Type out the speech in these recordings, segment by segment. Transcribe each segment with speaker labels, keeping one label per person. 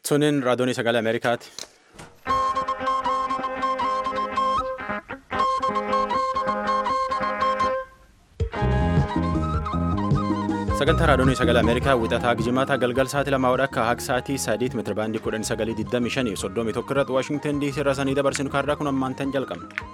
Speaker 1: Suniin raadiyoonii sagalee Ameerikaati. Sagantaa raadiyoonii sagalee Ameerikaa wixataa Gijimaataa galgal sa'aatii lamaa wadha akka haga sa'aatii sadiitti meetira baandii kudhan sagalii digdamii shanii soddomii tokko irratti Waashingtan DC irraa sanii dabarsinu kaarraa kun ammaan tan jalqabna.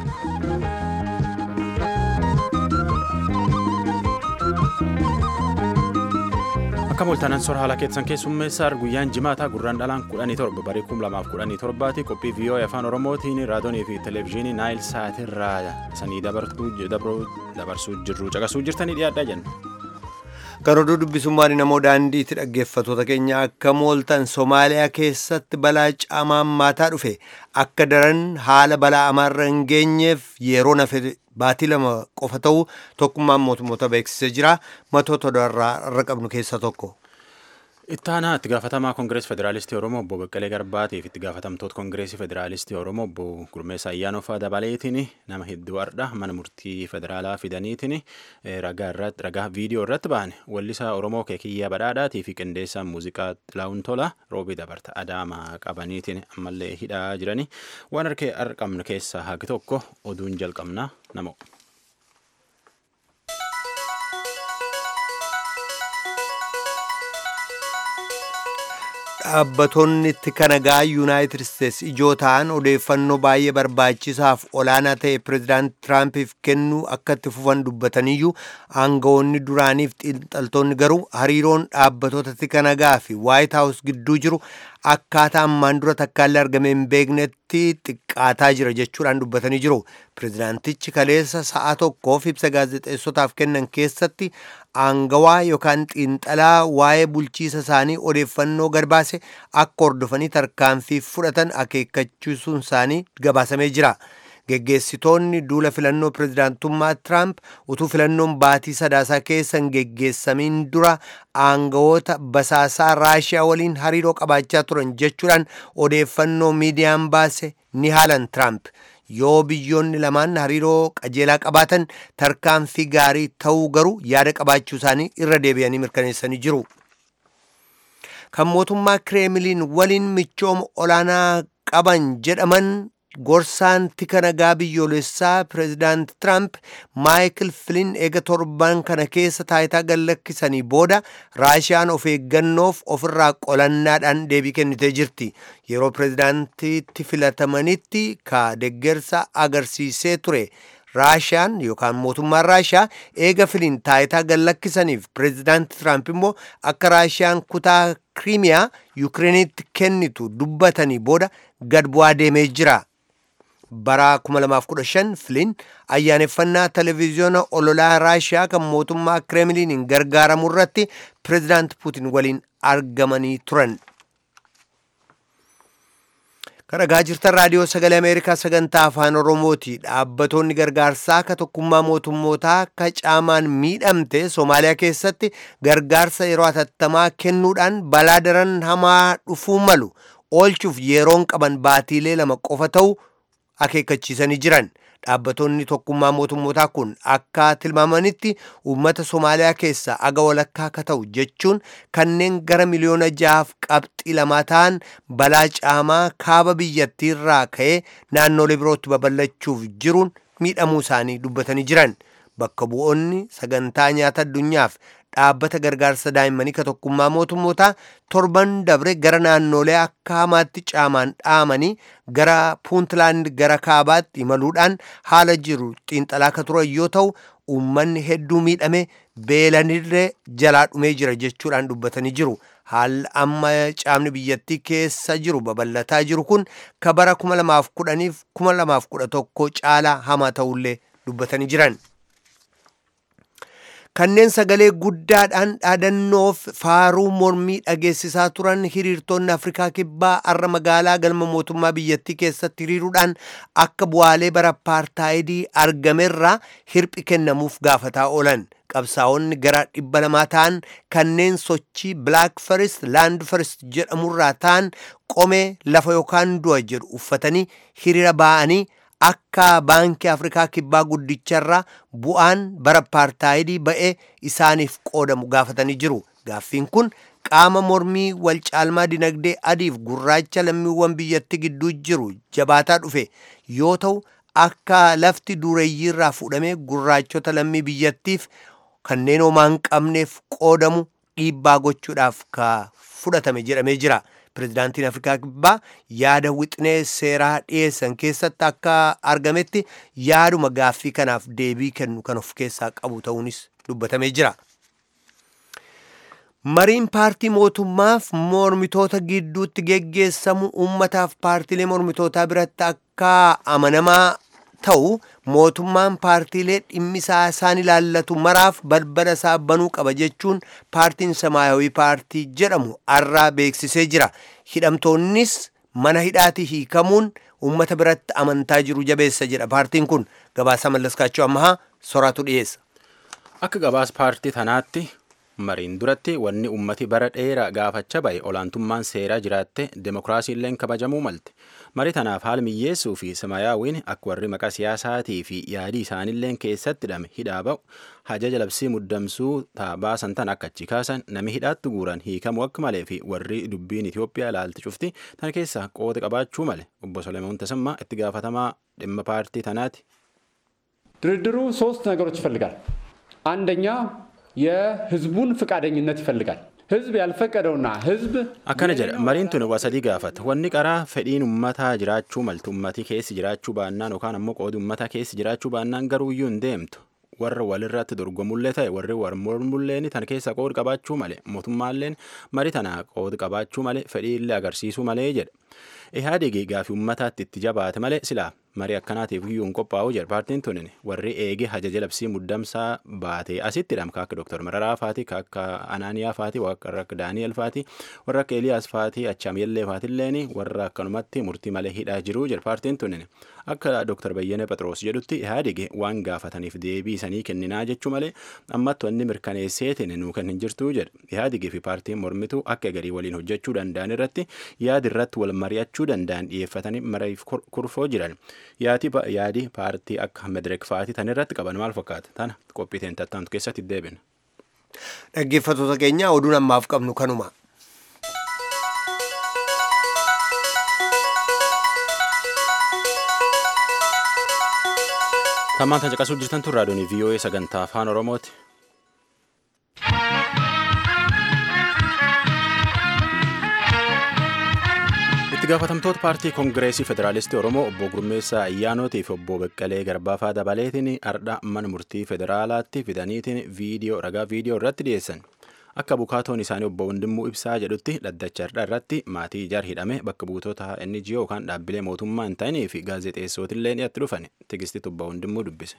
Speaker 1: Akka mul'atan sora haala keessan keessummeessaa guyyaan jimaataa gurraan dhalaan kudhanii torba barii kum lamaaf kudhanii torbaati qophii viiyoo afaan oromootiin raadiyoonii fi televezyiinii naayil sa'aatirraa sanii dabarsuu jirru caqasuu jirtanii dhiyaadhaa jenna.
Speaker 2: Kan oduu dubbisummaan namoo daandiitti dhaggeeffatoota keenya akka mooltan Somaaliyaa keessatti balaa caamaan maataa dhufe akka daran haala balaa amaarra hin geenyeef yeroo nafe baatii lama qofa ta'uu tokkummaan mootummoota beeksisee jira. Matoota irra qabnu keessaa tokko.
Speaker 1: Ittaanaa itti gaafatamaa Koongireesii Federaalistii Oromoo obbo Baqqalee Garbaatiif itti gaafatamtoota Koongireesii Federaalistii Oromoo obbo Gurmeessaa Ayyaanofaa dabaleetiin nama hedduu har'a mana murtii federaalaa fidaniitiin ragaa viidiyoo irratti ba'an wallisaa Oromoo Keekiyyaa Badhaadhaatii fi qindeessaa muuziqaa Xilaawun Tola roobii dabarta Adaamaa qabaniitiin ammallee hidhaa jiranii waan harkee argamnu keessaa hagi tokko oduun jalqabnaa namo.
Speaker 2: Dhaabbattoonni itti kanagaa yuunaayitid isteetsi ijoo ta'an odeeffannoo baay'ee barbaachisaaf olaanaa ta'e pireezidaant Tiraampiif kennuu akka itti fufan dubbataniyyuu aangawoonni duraaniif xiinxaltoonni garuu hariiroon dhaabbattoota itti kanagaa fi waayit haawus gidduu jiru akkaataa ammaan dura takkaallee argame hin beeknetti xiqqaataa jira jechuudhaan dubbatanii jiru. Pireezidaantichi kaleessa sa'a tokkoof ibsa gaazexeessotaaf kennan keessatti aangawaa yookaan xiinxalaa waa'ee bulchiisa isaanii odeeffannoo gadbaase akka hordofanii tarkaanfii fudhatan akeekkachiisuun isaanii gabaasamee jira. Geggeessitoonni duula filannoo pireezidaantummaa Tiraamp utuu filannoon baatii sadaasaa keessa hin geggeessamiin dura aangawoota basaasaa Raashiyaa waliin hariiroo qabaachaa turan jechuudhaan odeeffannoo miidiyaan baase ni haalan Tiraamp. Yoo biyyoonni lamaan hariiroo qajeelaa qabaatan tarkaanfii gaarii ta'uu garuu yaada qabaachuu isaanii irra deebi'anii mirkaneessanii jiru. Kan mootummaa Kireemiliin waliin michooma olaanaa qaban jedhaman gorsaan tika nagaa biyyoolessaa pireezidaant Tiraamp Maayikil Filin eega torban kana keessa taayitaa gallakkisanii booda Raashiyaan of eeggannoof ofirraa qolannaadhaan deebii kennitee jirti. Yeroo pireezidaantiitti filatamanitti ka deggersa agarsiisee ture. Raashiyaan yookaan mootummaan Raashiyaa eega filiin taayitaa gallakkisaniif pireezidaanti Tiraamp immoo akka Raashiyaan kutaa Kiriimiyaa Yukireenitti kennitu dubbatanii booda gad bu'aa deemee jira. bara 2015 filiin ayyaaneffannaa televiziyoona ololaa raashiyaa kan mootummaa kireemiliiniin gargaaramu irratti pireezidaant puutin waliin argamanii turan. kan dhagaa jirtan raadiyoo sagalee ameerikaa sagantaa afaan oromooti dhaabbattoonni gargaarsaa ka tokkummaa mootummootaa ka caamaan miidhamte soomaaliyaa keessatti gargaarsa yeroo hatattamaa kennuudhaan balaa daran hamaa dhufuu malu oolchuuf yeroon qaban baatiilee lama qofa ta'u akeekkachiisanii jiran dhaabbattoonni tokkummaa mootummootaa kun akka tilmaamanitti uummata soomaaliyaa keessaa aga walakkaa akka ta'u jechuun kanneen gara miliyoona jahaaf qabxii lamaa ta'an balaa caamaa kaaba biyyattiirraa ka'ee naannolee birootti babal'achuuf jiruun miidhamuu isaanii dubbatanii jiran bakka bu'oonni sagantaa nyaata addunyaaf dhaabbata gargaarsa daa'immanii ka tokkummaa mootummootaa torban dabre gara naannolee akka hamaatti caamaan dhaamanii gara puuntlaand gara kaabaatti imaluudhaan haala jiru xiinxalaa ka turan yoo ta'u uummanni hedduu miidhame beelanirree jalaa dhumee jira jechuudhaan dubbatanii jiru. Haalli amma caamni biyyattii keessa jiru babal'ataa jiru kun ka bara 2010 fi 2011 caalaa hamaa ta'ullee dubbatanii jiran. kanneen sagalee guddaadhaan dhaadannoof faaruu mormii dhageessisaa turan hiriirtonni afrikaa kibbaa har'a magaalaa galma mootummaa biyyattii keessatti hiriiruudhaan akka bu'aalee bara apartaayidii argamerraa hirphi kennamuuf gaafataa oolan qabsaa'onni gara dhibba lamaa ta'an kanneen sochii black first land first jedhamurraa ta'an qomee lafa yookaan du'a jedhu uffatanii hiriira ba'anii akka baankii afrikaa kibbaa guddicharraa bu'aan bara apartaayidii ba'ee isaaniif qoodamu gaafatanii jiru gaaffiin kun qaama mormii wal caalmaa dinagdee adiif gurraacha lammiiwwan biyyatti gidduu jiru jabaataa dhufe yoo ta'u akka lafti dureeyyiirraa fuudhamee gurraachota lammii biyyattiif kanneen homaa hin qabneef qoodamu dhiibbaa gochuudhaaf ka fudhatame jedhamee jira. Pirezidaantiin Afrikaa Kibbaa yaada wixinee seeraa dhiyeessan keessatti akka argametti yaaduma gaaffii kanaaf deebii kennu kan of keessaa qabu ta'uunis dubbatamee jira. Mariin paartii mootummaaf mormitoota gidduutti geggeessamu uummataaf paartiilee mormitootaa biratti akka amanamaa ta'u mootummaan paartiilee dhimmisaa isaan ilaallatu maraaf balbala isaa banuu qaba jechuun paartiin samaayawii paartii jedhamu arraa beeksisee jira. Hidhamtoonnis mana hidhaatii hiikamuun uummata biratti amantaa jiru jabeessa jedha paartiin kun gabaasa mallaskaachuu ammahaa soraatu dhiyeessa.
Speaker 1: Akka gabaas paartii tanaatti mariin duratti wanni ummati bara dheeraa gaafachaa ba'e olaantummaan seeraa jiraatte demokiraasiilleen kabajamuu malte. Marii tanaaf haala miyyeessuu fi samayaawiin akka warri maqaa siyaasaatii fi yaadii isaaniilleen keessatti hidhame hidhaa ba'u hajaja labsii muddamsuu baasan tan akka achi kaasan nami hidhaatti guuran hiikamuu akka malee fi warri dubbiin Itoophiyaa ilaalti cufti tan keessa qooda qabaachuu male obbo Solomoon Tasammaa itti gaafatamaa dhimma paartii tanaati.
Speaker 3: ድርድሩ ሶስት ነገሮች ይፈልጋል። አንደኛ የህዝቡን ፍቃደኝነት ይፈልጋል። ህዝብ ያልፈቀደውና ህዝብ
Speaker 1: akkana jedha mariin tun waa sadii gaafata wanni qaraa fedhiin ummataa jiraachuu maltu ummati keessi jiraachuu baannaan yookaan ammoo qoodi ummataa keessi jiraachuu baannaan garuu iyyuu hin deemtu warra walirratti dorgomullee ta'e warri war mormulleen tan keessa qoodi qabaachuu male mootummaalleen marii tana qoodi qabaachuu male fedhiillee agarsiisuu malee jedha ihaadigi gaafii ummataatti itti jabaate malee silaa marii akkanaatiif iyyuu hin qophaa'u jedha paartiin tunin warri eege hajaja labsii muddamsaa baatee asitti hidham akka doktor Mararaa faati akka Anaaniyaa faati warra akka Daani'el faati warra akka Eliyaas faati Achaamiyellee faatilleen warra akkanumatti murtii malee hidhaa jiru jedha paartiin tunin akka doktor Bayyane Phexros jedhutti ihaadige waan gaafataniif deebii isanii kenninaa jechuu malee ammatti wanni mirkaneesseetiin nuu kan hin jirtu jedha ihaadigii fi paartiin mormitu akka garii waliin hojjechuu danda'an irratti yaadi irratti wal mari'achuu danda'an dhiyeeffatanii mariif kurfoo jiran. yaadi paartii akka medereek fa'aatii tan irratti qaban maal fakkaata tana qophiiteen tattaantu keessatti deebina.
Speaker 2: Dhaggeeffattoota keenya oduun ammaaf qabnu kanuma.
Speaker 1: Tammaan kan caqasuu jirtan tun raadiyoon VOA sagantaa afaan Oromooti. itti gaafatamtoota paartii koongireesii federaalistii oromoo obbo gurmeessaa ayyaanootii fi obbo beqqalee garbaafaa dabaleetiin ardha mana murtii federaalaatti fidaniitiin viidiyoo ragaa viidiyoo irratti dhiyeessan akka bukaatoon isaanii obbo Wandimuu Ibsaa jedhutti dhaddacha ardha irratti maatii ijaar hidhame bakka buutota NGO yookaan dhaabbilee mootummaa hin ta'inii fi gaazexeessootillee dhiyaatti dhufan tigistitti obbo Wandimuu dubbise.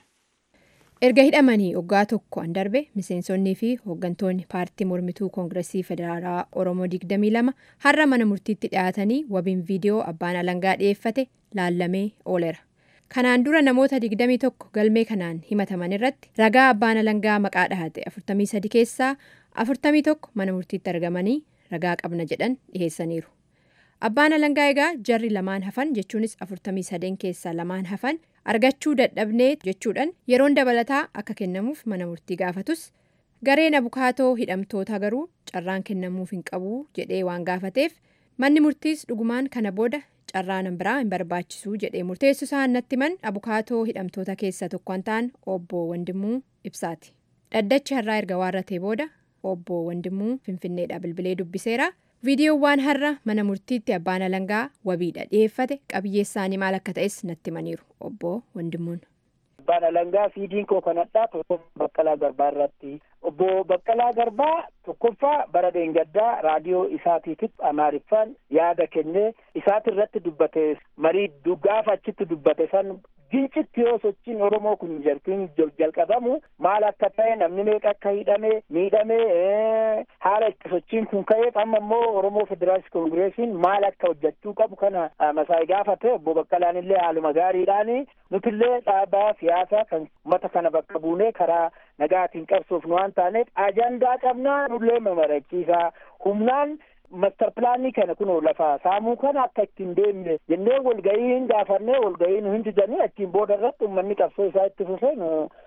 Speaker 4: erga hidhamanii waggaa tokko an darbe miseensonnii fi hooggantoonni paartii mormituu koongiresii federaalaa oromoo 22 har'a mana murtiitti dhiyaatanii wabiin viidiyoo abbaan alangaa dhiyeeffate laallamee ooleera kanaan dura namoota 21 galmee kanaan himataman irratti ragaa abbaan alangaa maqaa dhahate 43 keessaa 41 mana murtiitti argamanii ragaa qabna jedhan dhiheessaniiru abbaan alangaa egaa jarri lamaan hafan jechuunis 43 keessaa lamaan hafan argachuu dadhabnee jechuudhaan yeroon dabalataa akka kennamuuf mana murtii gaafatus gareen abukaatoo hidhamtoota garuu carraan kennamuuf hin qabu jedhee waan gaafateef manni murtiis dhugumaan kana booda carraan biraa hin barbaachisu jedhee murteessu isaan natti man abukaatoo hidhamtoota keessaa tokko kan ta'an obbo Wandimuu Ibsaati. Dhaddachi har'aa erga waarratee booda obbo Wandimuu Finfinneedha bilbilee dubbiseera. viidiyoowwan har'a mana murtiitti abbaan alangaa wabiidha dhiyeeffate qabiyyee isaanii maal akka ta'es natti himaniiru obbo Wandimuun.
Speaker 5: Abbaan alangaa fiidiin koo kanadhaa tokko Baqqalaa Garbaa irratti obbo Baqqalaa Garbaa tokkoffaa bara dheengaddaa raadiyoo isaatiitiif amaariffaan yaada kennee isaati irratti dubbate marii gaafa achitti dubbate san gincitti yoo sochiin Oromoo kun jalqin jalqabamu maal akka ta'e namni meeqa akka hidhame miidhame haala itti sochiin kun ka'eef amma immoo Oromoo Federaalist Koongireesiin maal akka hojjechuu qabu kana masaa'ii gaafate obbo Baqqalaan illee haaluma gaariidhaan nutillee dhaabaa siyaasaa kan uummata kana bakka buunee karaa nagaatiin qabsoofnu waan taaneef ajandaa qabnaa nullee mamarachiisaa humnaan mastar pilaanii kana kun lafa saamuu kana akka ittiin deemne jennee walgahii hin gaafannee walgahii nu hin didanii achiin booda irratti uummanni qabsoo isaa itti fufee nu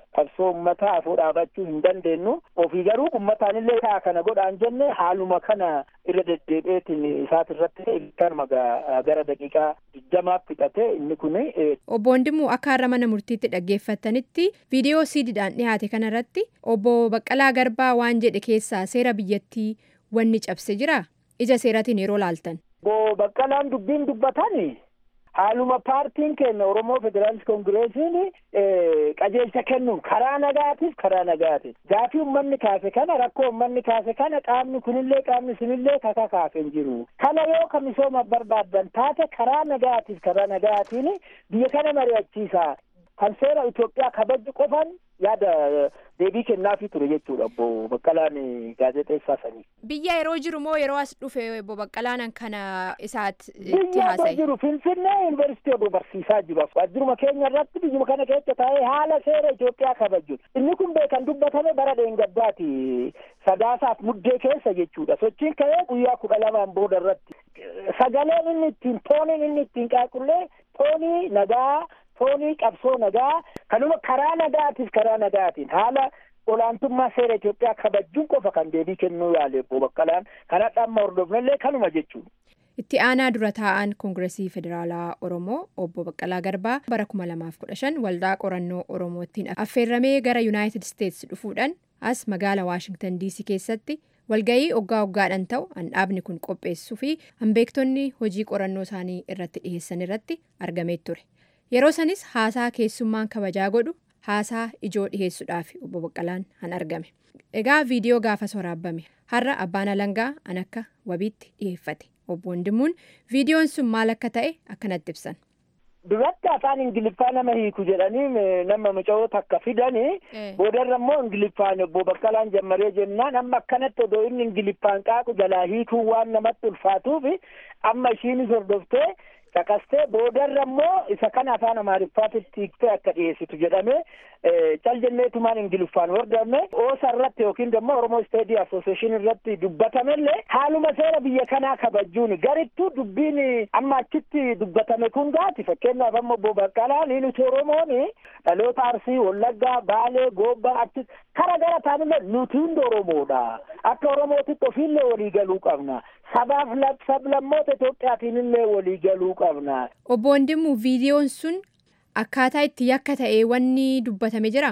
Speaker 5: qabsoo uummataa afoo dhaabachuu hin dandeenyu ofii garuu uummataan illee kaa kana godhaan jenne haaluma kana irra deddeebi'eetiin isaat irratti kanuma gara daqiiqaa digdamaaf fixate inni kun.
Speaker 4: Obbo Wandimuu akka har'a mana murtiitti dhaggeeffatanitti viidiyoo siidiidhaan dhiyaate kanarratti obbo Baqqalaa Garbaa waan jedhe keessaa seera biyyattii wanni cabse jira ija seeratiin yeroo laaltan.
Speaker 5: Obbo Baqqalaan dubbiin dubbatan haaluma paartiin keenya Oromoo Federaalist Koongireesiin qajeelcha kennuun karaa nagaatiif karaa nagaatiif gaafii uummanni kaase kana rakkoo uummanni kaase kana qaamni kunillee qaamni sunillee kaka kaase hin jiru kana yoo ka misooma barbaaddan taate karaa nagaatiif karaa nagaatiin biyya kana mari'achiisa kan seera Itoophiyaa kabaju qofan yaada deebii kennaafii ture jechuudha obbo Baqqalaan gaazexeessaa sanii.
Speaker 4: Biyya yeroo jiru moo yeroo as dhufe obbo Baqqalaan kana isaatti
Speaker 5: itti haasa'e? Biyya jiru Finfinnee yuunivarsiitii obbo barsiisaa jiru. Waajjiruma keenya irratti biyyuma kana keessa taa'ee haala seera Itoophiyaa kabaju. Inni kun beekan dubbatame bara dheengaddaati. Sadaasaaf muddee keessa jechuudha. Sochiin ka'ee guyyaa kudha lamaan booda irratti. Sagaleen inni ittiin tooniin inni ittiin qaaqullee toonii nagaa toonii qabsoo nagaa kanuma karaa nagaatiif karaa nagaatiin haala olaantummaa seera Itoophiyaa kabajuun qofa kan deebii kennuu yaale obbo Baqqalaan kanadha amma hordofnellee kanuma jechuudha.
Speaker 4: Itti aanaa dura taa'an Koongiresii Federaalaa Oromoo obbo Baqqalaa Garbaa bara kuma lamaaf kudha shan waldaa qorannoo Oromootiin affeerramee gara Yuunaayitid Isteetsi dhufuudhaan as magaala Waashingtan DC keessatti walga'ii oggaa oggaadhaan ta'u handhaabni kun qopheessuu fi hanbeektonni hojii qorannoo isaanii irratti dhiheessan irratti argamee ture. Yeroo sanis haasaa keessummaan kabajaa godhu haasaa ijoo dhiheessuudhaaf obbo Baqqalaan han argame. Egaa viidiyoo gaafas waraabbame har'a abbaan alangaa an akka wabiitti dhiheeffate. Obbo Wandimuun viidiyoon sun maal akka ta'e akkanatti ibsan.
Speaker 5: Duratti afaan Ingiliffaa nama hiiku jedhanii nama muca'oo takka fidanii boodarra immoo Ingiliffaan obbo Baqqalaan jammaree jennaan amma akkanatti odoo inni Ingiliffaan qaaqu jalaa hiikuun waan namatti ulfaatuuf amma ishiinis hordoftee caqastee boodarra immoo isa kana afaan amaariffaatitti hiiktee akka dhiyeessitu jedhamee cal jenneetumaan ingiliffaan hordofne oosa irratti yookiin immoo oromoo isteedii asooseeshin irratti dubbatamellee haaluma seera biyya kanaa kabajuun garittuu dubbiin amma achitti dubbatame kun gaati fakkeenyaaf amma obbo Baqqalaa ni nuti oromoon dhaloota arsii wallaggaa baalee goobbaa achi kara gara taanillee nuti hundi oromoodha akka oromootitti ofiillee walii galuu qabna sabaaf sablammoota Itoophiyaatiin illee walii galuu qabna.
Speaker 4: Obbo Wandimuu viidiyoon sun akkaataa itti yakka ta'e wanni dubbatame jira?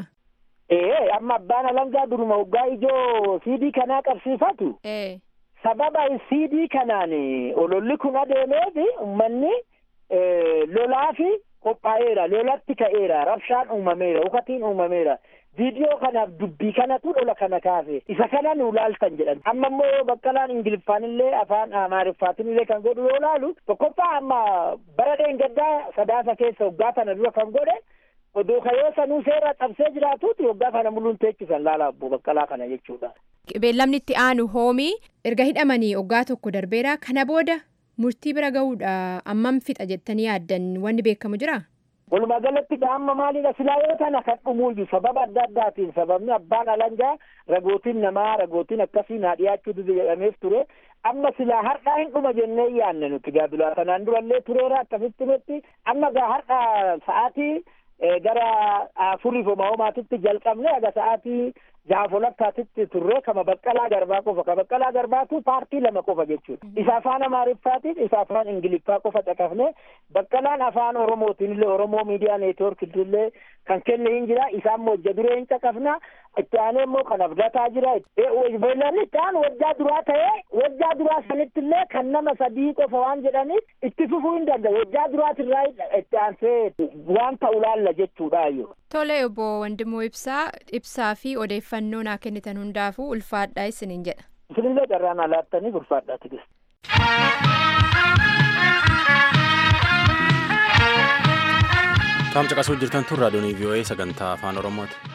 Speaker 5: Ee amma abbaan alangaa duruma waggaa ijoo siidii kanaa qabsiifatu. Sababa siidii kanaan ololli kun adeemeef uummanni lolaa fi qophaa'eera lolatti ka'eera rabshaan uumameera ukatiin uumameera. viidiyoo kanaaf dubbii kanatu lola kana kaase isa kana nu laaltan jedhan amma immoo baqqalaan ingiliffaan illee afaan amaariffaatiin illee kan godhu yoo laalu tokkoffaa amma bara dheengaddaa sadaasa keessa waggaa kana dura kan godhe odoo kayoo sanuu seera cabsee jiraatuuti waggaa kana muluun teechisan laala obbo baqqalaa kana jechuudha.
Speaker 4: Beellamni itti aanu hoomii erga hidhamanii waggaa tokko darbeera kana booda murtii bira gahuudha ammam fixa jettanii yaaddan wanni beekamu jira?
Speaker 5: Walumaa galatti amma maalidha silaa yoo tana kan dhumuuyyu sababa adda addaatiin sababni abbaan alangaa ragootiin namaa ragootiin akkasii naa dhiyaachuu jedhameef ture amma silaa har'aa hin dhuma jennee yaanne nuti gaabila kanaan durallee tureera akkasitti nutti amma gaa har'aa sa'aatii gara afuriif homaa homaatitti jalqabne aga sa'aatii jaha walakkaatitti turre kama baqqalaa garbaa qofa ka baqqalaa garbaatu paartii lama qofa jechuudha isa afaan amaariffaatiin isa afaan ingiliffaa qofa caqafne baqqalaan afaan oromootiin illee oromoo miidiyaa neetworkitti illee kan kenne hin jira isa ammoo hojja duree hin caqafna itti aanee immoo kan abdataa jira beellanni itti aanu wajjaa duraa ta'ee wajjaa duraa sanitti illee kan nama sadii qofa waan jedhaniif itti fufuu hin danda'u wajjaa duraatirraa itti aansee waan ta'u laalla jechuudhaayyoo.
Speaker 4: Tole obbo Wandimmoo Ibsaa ibsaa fi odeeffannoo naa kennitan hundaafuu ulfaadhaa isiniin jedha.
Speaker 5: Isinillee carraan alaattaniif ulfaadhaa tigis.
Speaker 1: Taam caqasuu jirtan tun raadiyoon VOA sagantaa afaan Oromooti.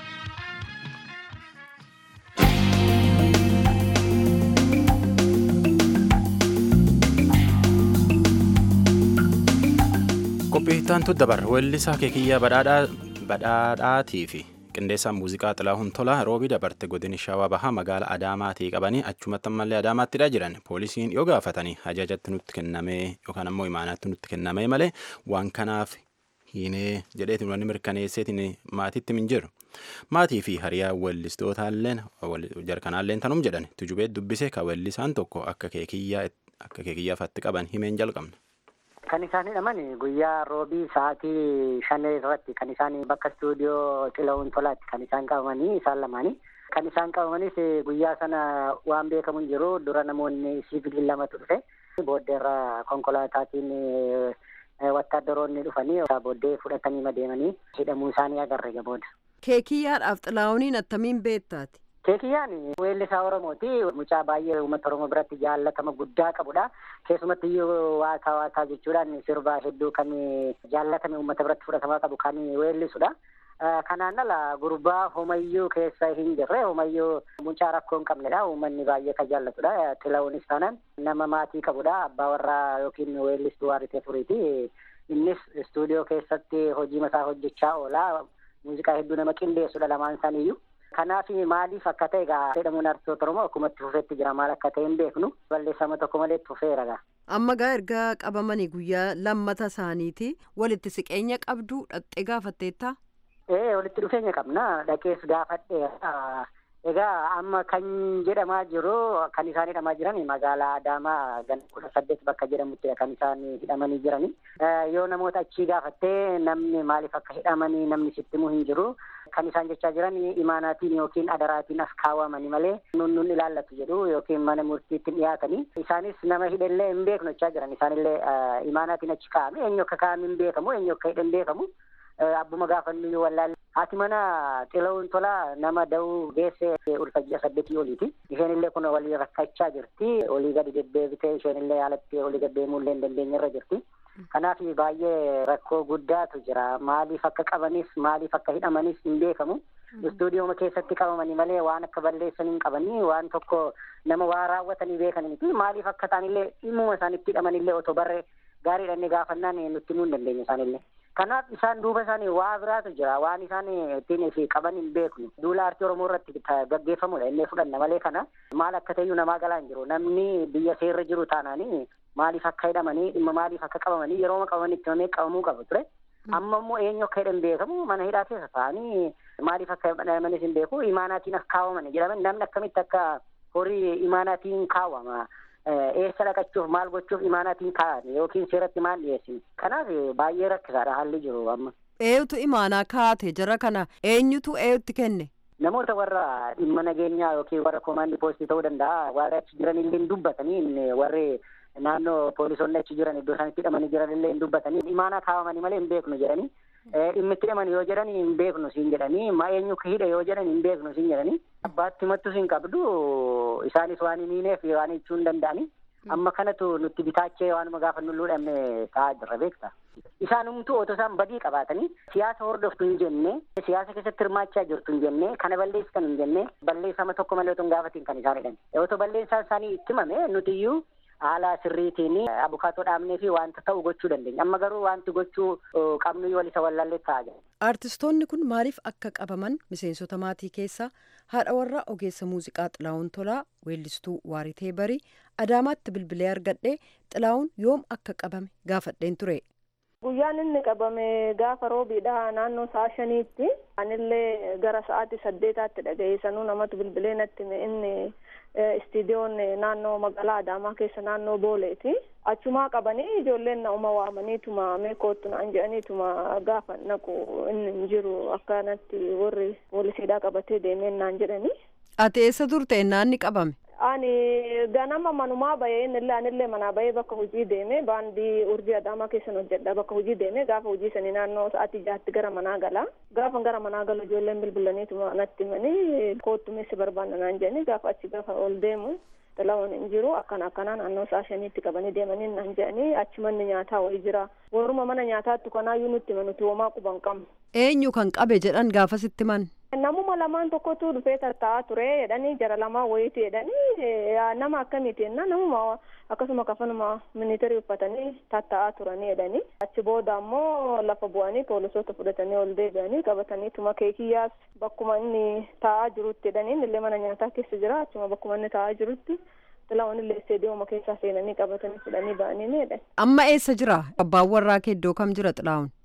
Speaker 1: Qophiittaantu dabar weellisaa keekiyyaa badhaadhaatii fi qindeessaan muuziqaa Xilaahun Tolaa roobii dabarte godini shawaa bahaa magaala Adaamaatii qabanii achumatti ammallee Adaamaattidha jiran poolisiin yoo gaafatanii ajajatti nutti kennamee yookaan ammoo imaanaatti nutti kennamee malee waan kanaaf hiinee jedheetiin wanni mirkaneesseetiin maatiitti min jiru. maatii fi hariyaa weellistootalleen jarkanaalleen tanum jedhan tujubee dubbise ka weellisaan tokko akka keekiyyaa akka keekiyyaafatti qaban himeen jalqabna.
Speaker 6: Kan isaan hidhaman guyyaa roobii sa'aatii shan irratti kan isaan bakka istuudiyoo Xilawuun Tolaatti kan isaan qabamanii isaan lamaanii. Kan isaan qabamanis guyyaa sana waan beekamu hin jiru dura namoonni siviilii lamatu dhufe booddeerra konkolaataatiin wattaaddaroonni dhufanii booddee fudhatanii deemanii hidhamuu isaanii agarre booda.
Speaker 7: Keekiyyaadhaaf xilaawuniin attamiin beektaati?
Speaker 6: Keekiyyaan weellisaa Oromooti. Mucaa baay'ee uummata Oromoo biratti jaallatama guddaa qabudha. Keessumatti iyyuu waataa waataa jechuudhaan sirbaa hedduu kan jaallatame uummata biratti fudhatamaa qabu kan weellisudha. Kanaan ala gurbaa homayyuu keessa hin jirre homayyuu mucaa rakkoo hin qabnedha. Uummanni baay'ee kan jaallatudha. Xilaawunis taanaan nama maatii qabudha. Abbaa warraa yookiin weellistuu waaritee furiiti. Innis istuudiyoo keessatti hojii masaa hojjechaa oola. Muuziqaa hedduu nama qindeessudha lamaan isaaniiyyuu. Kanaaf maaliif akka ta'e egaa jedhamuun artistoota Oromoo akkuma itti fufeetti jira maal akka ta'e hin beeknu balleeffama tokko malee itti fufeera gaa.
Speaker 7: Amma gaa erga qabamanii guyyaa lammata isaaniiti walitti siqeenya qabdu dhattee gaafatteetta?
Speaker 6: Ee walitti dhufeenya qabna dhaqees gaafadhe egaa amma kan jedhamaa jiru kan isaan hidhamaa jiran magaalaa Adaamaa gan kudha saddeet bakka jedhamuttidha kan isaan hidhamanii jirani. Yoo namoota achii gaafattee namni maaliif akka hidhamanii namni sitti himuu hin jiru. Kan isaan jechaa jiran imaanaatiin yookiin adaraatiin as kaawwamanii malee nun nun ilaallatu jedhu yookiin mana murtiitti dhiyaatanii. Isaanis nama hidhellee hin beeknu jechaa jiran isaanillee imaanaatiin achi kaa'ame eenyu akka kaa'ame hin beekamu eenyu akka hidhe hin beekamu. Abbuma gaafannu wallaalle. Haati mana Xilawuun Tolaa nama da'uu geesse ulfa ji'a saddeetii oliiti. Isheen illee kun walii rakkachaa jirti. Olii gadi deddeebitee isheen illee haalatti olii gad deemuu illee hin dandeenye irra jirti. Kanaaf baay'ee rakkoo guddaatu jira. Maaliif akka qabanis maaliif akka hidhamanis hin beekamu. Istuudiyooma keessatti qabamanii malee waan akka balleessan hin qabanii waan tokko nama waa raawwatanii beekan miti. Maaliif akka isaanillee dhimmuma isaanitti hidhamanillee otoo barree gaariidhaan gaafannaan nutti himuu hin dandeenye isaanillee. Kanaaf isaan duuba isaanii waa biraatu jira. Waan isaan ittiin fi qaban hin beeknu. Duula aartii Oromoo irratti gaggeeffamudha. Inni fudhanna malee kana maal akka ta'eyyuu namaa galaa hin jiru. Namni biyya seerra jiru taanaanii maaliif akka hidhamanii dhimma maaliif akka qabamanii yeroo qabaman itti himamee qabamuu qabu ture. Amma immoo eenyu akka hidhan beekamu mana hidhaa keessa ta'anii maaliif akka hidhamanis hin beeku imaanaatiin akka kaawwaman jedhaman namni akkamitti akka horii imaanaatiin kaawwama. eessa dhaqachuuf maal gochuuf imaanaatiin kaa'an yookiin seeratti maal dhiyeessin kanaaf baay'ee rakkisaadha haalli jiru amma.
Speaker 7: Eenyutu imaanaa kaa'ate jara kana eenyutu eenyutti kenne?
Speaker 6: Namoota warra dhimma nageenyaa yookiin warra koomaandii poolisii ta'uu danda'a warri achi jiran illee hin dubbatanii warri naannoo poolisoonni achi jiran iddoo isaanitti hidhamanii jiran illee hin dubbatanii imaanaa kaawwamanii malee hin beeknu jedhanii dhimmi itti hidhaman yoo jedhan hin beeknu siin jedhanii ma eenyu hidhe yoo jedhan hin beeknu siin jedhanii abbaatti himattus hin qabdu isaanis waan hin hiineef waan jechuu hin danda'anii amma kanatu nutti bitaachee waanuma gaafa nu luudhamne ta'aa jirra beekta. Isaanumtuu otoo isaan badii qabaatanii siyaasa hordoftu hin jenne siyaasa keessatti hirmaachaa jirtu hin jenne kana balleessitan hin jenne balleessama tokko malee otoo hin gaafatiin kan isaan hidhan. Otoo balleessaan isaanii itti himame nuti iyyuu haala sirriitiin abukaatoo dhaabnee fi wanta ta'u gochuu dandeenya. Amma garuu wanti gochuu qabnu yoo walisa wallaallee ta'aa jira.
Speaker 7: Artistoonni kun maaliif akka qabaman miseensota maatii keessaa haadha warraa ogeessa muuziqaa Xilaawun Tolaa weellistuu Waaritee Barii Adaamaatti bilbilee argadhee Xilaawun yoom akka qabame gaafadheen ture.
Speaker 8: Guyyaan inni qabame gaafa roobiidha naannoo sa'a shaniitti. Anillee gara sa'aatii saddeetaatti dhaga'ee sanuu namatu bilbilee natti inni istiidiyoon naannoo magaalaa Adaamaa keessa naannoo Booleeti. Achumaa qabanii ijoolleen na uma waamaniituma meekootu naan jedhaniituma gaafa naqu inni hin jiru akkanatti warri poolisiidhaa qabatee deemeen naan jedhani.
Speaker 7: Ati eessa turte naanni qabame?
Speaker 8: Ani ganama manumaa bahee innillee anillee manaa bahee bakka hojii deeme baandii urjii adaamaa keessan hojjedha bakka hojii deeme gaafa hojii sanii naannoo sa'aatii jaatti gara manaa gala gaafa gara manaa galu ijoolleen bilbilaniituma natti himanii koottu meessi barbaanna naan jedhanii gaafa achi gaafa ol deemu Xilaawun hin jiru akkana akkanaa naannoo sa'a shaniitti qabanii deemanii naan jedhanii achi manni nyaataa wayii jira warruma mana nyaataatti kanaayyuu nutti himanuti homaa quban qabnu.
Speaker 7: Eenyu kan qabe jedhan gaafasitti man.
Speaker 8: Namuma lamaan tokkotu dhufee tatta'aa ture jedhanii jara lamaa wayiiti jedhanii nama akkamiiti jenna namuma akkasuma kafanuma miniiterii uffatanii tatta'aa turanii jedhanii achi booda ammoo lafa bu'anii poolisoota fudhatanii ol deebi'anii qabatanii tuma keekiyyaas bakkuma inni taa'aa jirutti jedhanii illee mana nyaataa keessa jira achuma bakkuma inni taa'aa jirutti Xilaawun illee isteediyooma keessaa seenanii qabatanii fudhanii ba'anii jedhan.
Speaker 7: Amma eessa jira? Abbaan warraa kee iddoo kam jira Xilaawun?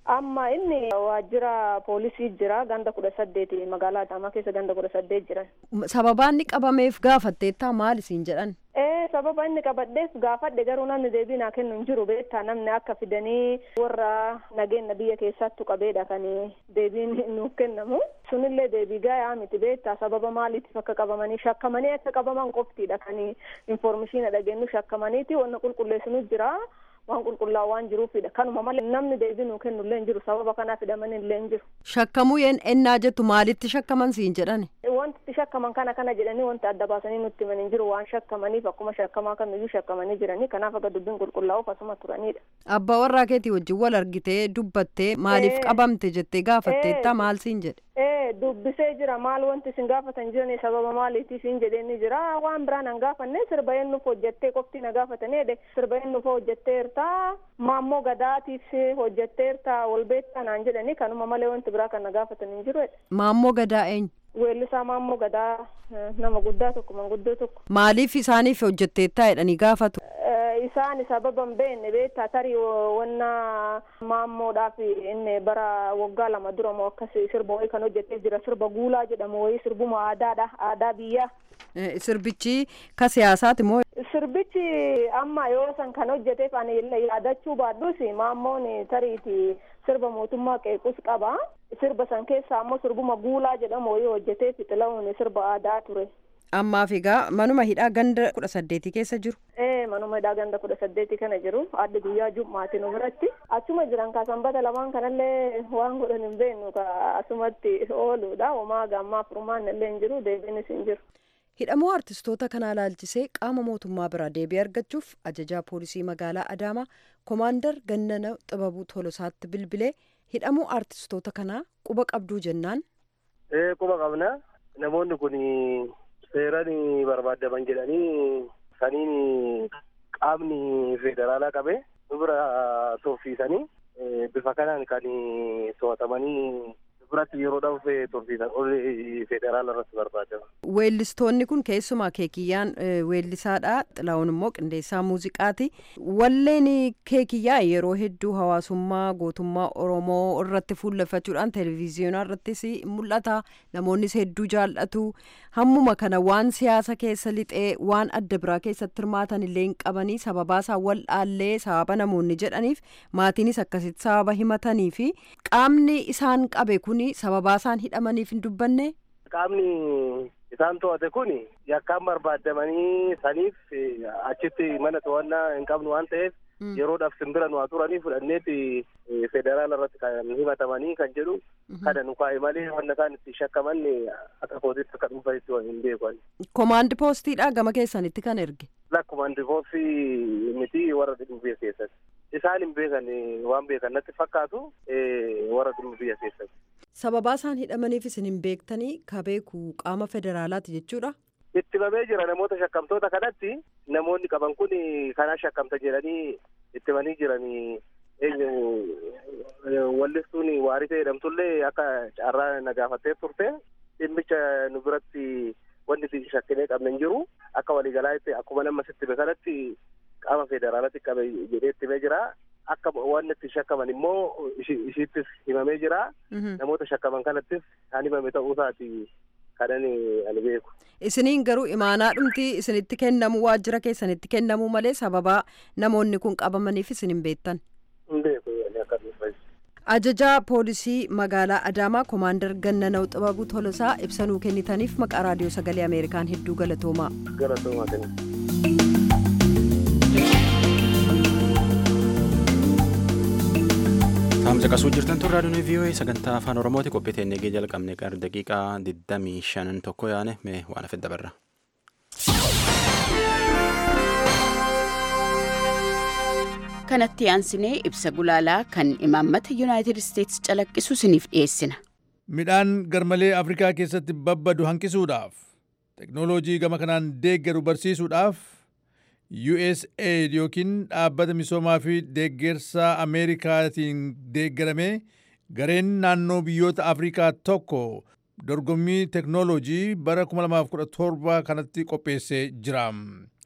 Speaker 8: Amma inni waajjira poolisii jira ganda kudha saddeeti magaalaa Adaamaa keessa ganda kudha saddeet jiran.
Speaker 7: Sababaan inni qabameef gaafatteettaa maal isiin jedhan?
Speaker 8: Ee sababa inni qabadheef gaafadhe garuu namni deebii naa kennu hin jiru beektaa namni akka fidanii warra nageenya biyya keessattu qabeedha kan deebiin nuuf kennamu sunillee deebii gaa'aa miti beektaa sababa maaliitiif akka qabamanii shakkamanii akka qabaman qoftiidha kan informeeshina dhageenyu shakkamaniiti wanna qulqulleessinu jira waan qulqullaa'u waan jiruufidha kanuma malee namni deebii nuu kennu illee hin jiru sababa kanaaf hidhamanii illee hin jiru.
Speaker 7: Shakkamuu yeen ennaa jettu maalitti shakkaman siin jedhani?
Speaker 8: Wanti itti shakkaman kana kana jedhanii wanti adda baasanii nutti himan hin jiru waan shakkamaniif akkuma shakkamaa kamiyyuu shakkamanii jiranii kanaaf akka dubbiin qulqullaa'uuf asuma turanidha.
Speaker 7: Abbaa warraa keetii wajjin wal argitee dubbattee maaliif qabamte jettee gaafatteetta maal siin jedhe?
Speaker 8: Ee dubbisee jira maal wanti isin gaafatan jiran sababa maaliitiif hin jedheen ni jira waan biraan an gaafanne sirba eenyuuf hojjettee qofti na gaafatanii sirba eenyuuf hojjetteerta maammoo gadaatiif hojjetteerta wal beektaa naan jedhanii kanuma malee wanti biraa kan na gaafatan hin jiru.
Speaker 7: Maammoo gadaa eenyu?
Speaker 8: Weellisaa maammoo gadaa nama guddaa tokko manguddoo tokko.
Speaker 7: Maaliif isaaniif hojjetteettaa jedhanii gaafatu?
Speaker 8: Isaan sababa hin beekne beektaa tarii wanna maammoodhaaf inni bara waggaa lama dura moo akkas sirba wayii kan hojjetee jira sirba guulaa jedhamu wayii sirbuma aadaadha aadaa biyyaa.
Speaker 7: Sirbichi ka siyaasaati moo?
Speaker 8: Sirbichi amma yoo san kan hojjeteef ani yaadachuu baadhus maammoon tariiti sirba mootummaa qeequs qaba. Sirba san keessa ammoo sirbuma guulaa jedhamu wayii hojjetee fixila'uun sirba aadaa ture.
Speaker 7: Ammaaf egaa manuma hidhaa ganda kudha saddeetii keessa jiru.
Speaker 8: Ee manuma hidhaa ganda kudha saddeetii kana jiru adda guyyaa jummaatiin biratti achuma jiran ka sanbata lamaan kanallee waan godhan hin beeknu ka asumatti ooluudha homaa gammaa furmaan illee hin jiru deebiinis hin jiru.
Speaker 7: Hidhamuu artistoota kanaa laalchisee qaama mootummaa biraa deebii argachuuf ajajaa poolisii magaalaa Adaamaa Komaandar Gannana Xibabuu Tolosaatti bilbilee hidhamuu artistoota kanaa quba qabduu jennaan.
Speaker 9: Ee quba qabna namoonni kun seeraan barbaadaman jedhanii saniin qaamni federaalaa qabe nu bira tursiisanii bifa kanaan kan to'atamanii biratti yeroodhaaf tursiisan ol federaala irratti barbaadamu.
Speaker 7: Weellistoonni kun keessumaa keekiyyaan weellisaadha. Xilaawun immoo qindeessaa muuziqaati. Walleen keekiyyaa yeroo hedduu hawaasummaa gootummaa Oromoo irratti fuulleffachuudhaan televezyiyoonaa irrattis mul'ata. Namoonnis hedduu jaallatu. Hammuma kana waan siyaasa keessa lixee waan adda biraa keessatti hirmaatan illee hin qabanii sababaasaa wal dhaallee sababa namoonni jedhaniif maatiinis akkasitti sababa himatanii fi qaamni isaan qabe kun sababaasaan hidhamaniif hin dubbanne.
Speaker 9: Qaamni isaan to'ate kun yakkaan barbaadamanii saniif achitti mana to'annaa hin qabnu waan ta'eef yeroodhaaf simbira nu haa turanii fudhanneeti federaala irratti kan himatamanii kan jedhu kana nu kaa'e malee wanna isaan itti shakkaman akka kootitti akka dhuunfanitti hin beekan.
Speaker 7: Komaandi poostiidha gama keessanitti kan erge.
Speaker 9: La komaandi poostii miti warra dhibee keessatti. Isaan hin beekan waan beekan natti fakkaatu warra biyya keessatti.
Speaker 7: Sababaa isaan hidhamaniif isin hin beektanii ka beeku qaama federaalaati jechuudha.
Speaker 9: Itti bamee jira namoota shakkamtoota kanatti namoonni qaban kun kanaa shakkamta jedhanii itti banii jiran eenyu wallistuun waarisee jedhamtullee akka carraa na gaafattee turte dhimmicha nu biratti wanti itti shakkinee qabne hin jiru akka waliigalaatti akkuma nama sitti kanatti qaama federaalatti qabe jedhee itti himee jira. akka waan itti shakkaman immoo ishiittis himamee jira. Namoota shakkaman kanattis kan himame ta'uusaati kanan ani beeku.
Speaker 7: Isiniin garuu imaanaa dhumti isinitti kennamu waajjira keessanitti kennamu malee sababaa namoonni kun qabamaniif isin hin beektan.
Speaker 9: Hin beeku akka
Speaker 7: Ajajaa poolisii magaalaa Adaamaa Komaandar Gannanaw Xibabuu Tolosaa ibsanuu kennitaniif maqaa raadiyoo sagalee Ameerikaan hedduu galatoomaa.
Speaker 9: Galatoomaa kenna.
Speaker 1: Taamsa qasuu jirtan tun raadiyoon VOA sagantaa afaan Oromooti qophii teennee eegee jalqabne qara daqiiqaa 25 tokko yaane mee waan hafe dabarra.
Speaker 10: kanatti aansinee ibsa gulaalaa kan imaammata yuunaayitid isteetsi calaqqisu isiniif dhiyeessina.
Speaker 11: Midhaan garmalee Afrikaa keessatti babbadu hanqisuudhaaf teknooloojii gama kanaan deeggaru barsiisuudhaaf USAID yookiin dhaabbata misoomaa fi deeggarsa Ameerikaatiin deeggaramee gareen naannoo biyyoota Afrikaa tokko dorgommii teknooloojii bara 2017 kanatti qopheessee jira.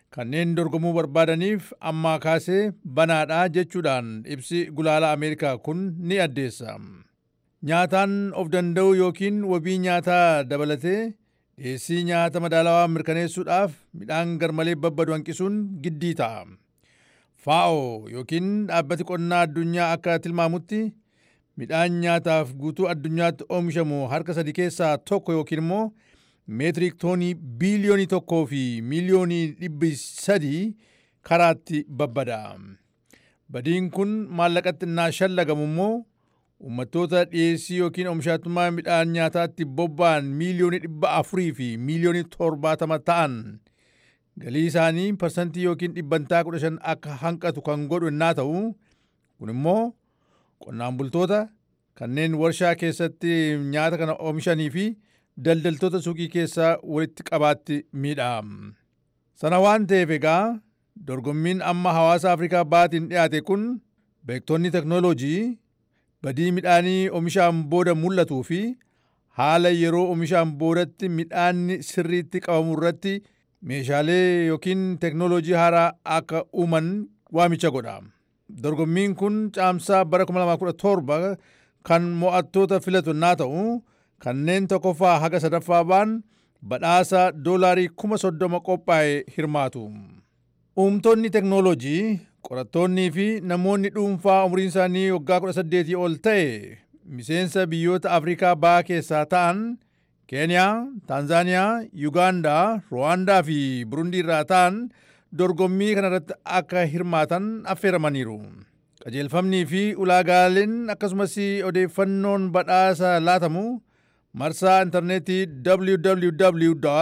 Speaker 11: kanneen dorgomuu barbaadaniif ammaa kaasee banaadha jechuudhaan ibsi gulaala Ameerikaa kun ni addeessa. Nyaataan of danda'u yookiin wabii nyaataa dabalatee dhiyeessii nyaata madaalawaa mirkaneessuudhaaf midhaan garmalee babbadu hanqisuun giddii ta'a. FAO yookiin dhaabbati qonnaa addunyaa akka tilmaamutti midhaan nyaataaf guutuu addunyaatti oomishamu harka sadi keessaa tokko yookiin immoo meetirik toonii biiliyoonii tokkoo fi miiliyoonii dhibbi sadii karaatti babbada. Badiin kun maallaqatti innaa shallagamu immoo uummattoota dhiyeessii yookiin oomishatummaa midhaan nyaataatti bobba'an miiliyoonii dhibba afurii fi miiliyoonii torbaatama ta'an galii isaanii parsantii yookiin dhibbantaa kudha shan akka hanqatu kan godhu innaa ta'u kun immoo qonnaan bultoota kanneen warshaa keessatti nyaata kana oomishanii fi daldaltoota suuqii keessaa walitti qabaatti miidha. Sana waan ta'eef egaa dorgommiin amma hawaasa Afrikaa baatiin dhiyaate kun beektonni teknooloojii badii midhaanii oomishaan booda mul'atuu fi haala yeroo oomishaan boodatti midhaanni sirriitti qabamu irratti meeshaalee yookiin teknooloojii haaraa akka uuman waamicha godha. Dorgommiin kun caamsaa bara 2017 kan mo'attoota filatu naa ta'u kanneen tokkoffaa haga sadaffaa ba'an badhaasa doolaarii kuma soddoma qophaa'e hirmaatu. Uumtonni teknooloojii qorattoonnii fi namoonni dhuunfaa umriin isaanii waggaa 18 ol ta'e miseensa biyyoota Afrikaa ba'aa keessaa ta'an Keeniyaa, Taanzaaniyaa, Yugaandaa, Ruwaandaa fi Burundii irraa ta'an dorgommii kanarratti akka hirmaatan affeeramaniiru. Qajeelfamnii fi ulaagaaleen akkasumas odeeffannoon badhaasa laatamu marsaa intarneetii www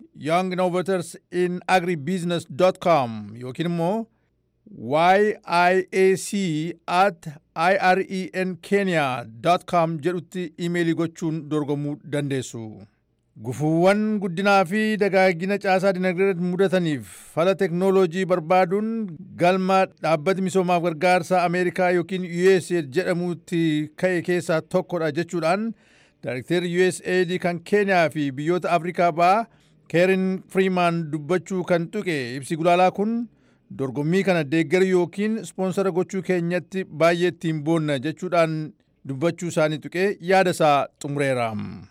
Speaker 11: younginnovatorsinagribusiness.com yookiin immoo yiac at irenkenya.com jedhutti imeelii gochuun dorgomuu dandeessu. Gufuuwwan guddinaa fi dagaagina caasaa dinagdee mudataniif fala teknooloojii barbaaduun galma dhaabbati misoomaaf gargaarsa Ameerikaa yookiin USAID jedhamutti ka'e keessaa tokkodha jechuudhaan Daayrekteerri USAID kan Keeniyaa fi biyyoota Afrikaa ba'aa Keerin Freeman dubbachuu kan tuqe ibsi gulaalaa kun dorgommii kana deeggaru yookiin ispoonsara gochuu keenyatti baay'ee ittiin boonna jechuudhaan dubbachuu isaanii tuqee yaada isaa xumureera.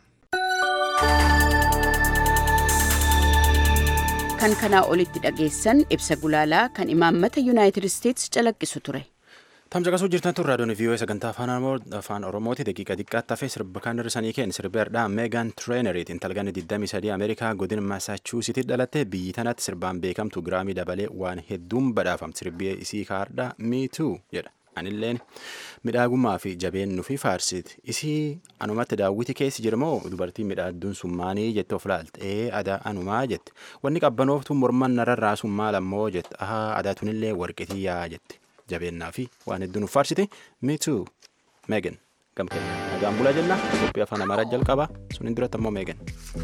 Speaker 10: Kan kanaa olitti dhageessan ibsa gulaalaa kan imaammata Yuunaayitid Isteetsi calaqqisu ture.
Speaker 1: Tamsaqasuu jirtan tun raadiyoon viiyoo sagantaa afaan oromooti daqiiqa xiqqaatti hafee sirba kan hirrisanii kenna sirbi hardhaa meegaan tireeneriit intalganni 23 ameerikaa godina masaachuusitti dhalatte biyyi tanatti sirbaan beekamtu giraamii dabalee waan hedduun badhaafamti sirbi isii kaardhaa miituu jedha anilleen midhaagummaa fi jabeennu fi faarsiti isii anumatti daawwiti keessi jirmoo dubartii midhaadduun summaanii jette of laaltee adaa anumaa jette wanni qabbanooftu morman nararraa summaa lammoo jette ahaa adaatunillee warqitii yaa jette. jabeennaa fi waan hedduun nuuf faarsite miituu meegan gamkee nagaan bulaa jenna qophii afaan amaaraa jalqaba suniin duratti ammoo meegan.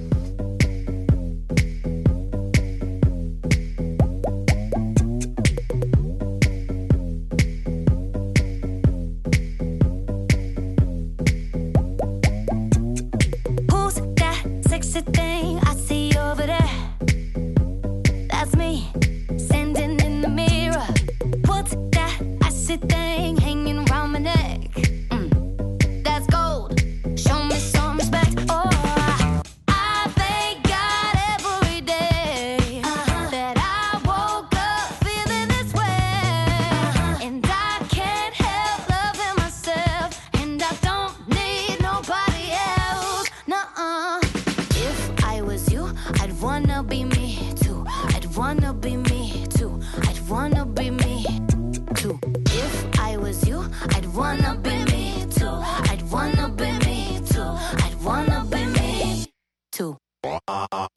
Speaker 12: Who's that sexy thing I see over there? That's me, standing in the mirror. What's that icy thing hanging around my neck? Mm, that's gold. Show me some respect. Oh, I thank God every day that I woke up feeling this way, and I can't help loving myself, and I don't need nobody else. Nuh-uh. If I was you, I'd wanna be me too. I'd wanna be me too. I'd wanna be me too. If I was you, I'd wanna be me too. I'd wanna be me too. I'd wanna be me too.